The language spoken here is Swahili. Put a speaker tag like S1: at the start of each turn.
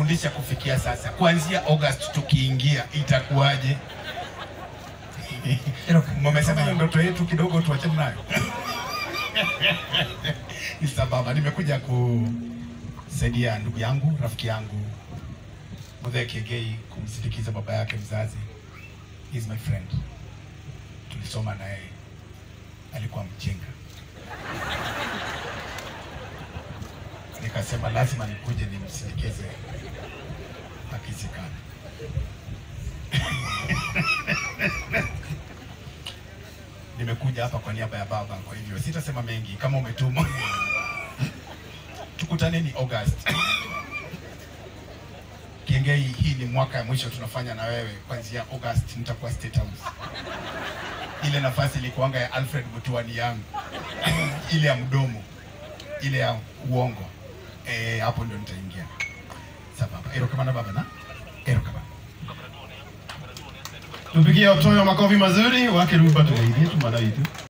S1: umenifundisha kufikia sasa. Kuanzia August tukiingia itakuwaje? Mmesema hiyo ndoto yetu kidogo tuachane nayo. Ni sababu nimekuja kusaidia ndugu yangu, rafiki yangu Muthee Kiengei kumsindikiza baba yake mzazi. He is my friend. Tulisoma na yeye. Alikuwa mjinga. Nikasema lazima nikuje nimsindikize akizikana. Nimekuja hapa kwa niaba ya baba, kwa hivyo sitasema mengi. Kama umetumwa tukutaneni August. Kiengei, hii ni mwaka ya mwisho tunafanya na wewe. Kuanzia August nitakuwa State House. Ile nafasi ilikuanga ya Alfred Mutua ni yangu, ile ya mdomo, ile ya uongo. Eh, hapo ndio nitaingia. Sababu erokamana baba na erokamana
S2: Tupigie Otoyo makofi mazuri wake Ruba tuwaidie tumana itu.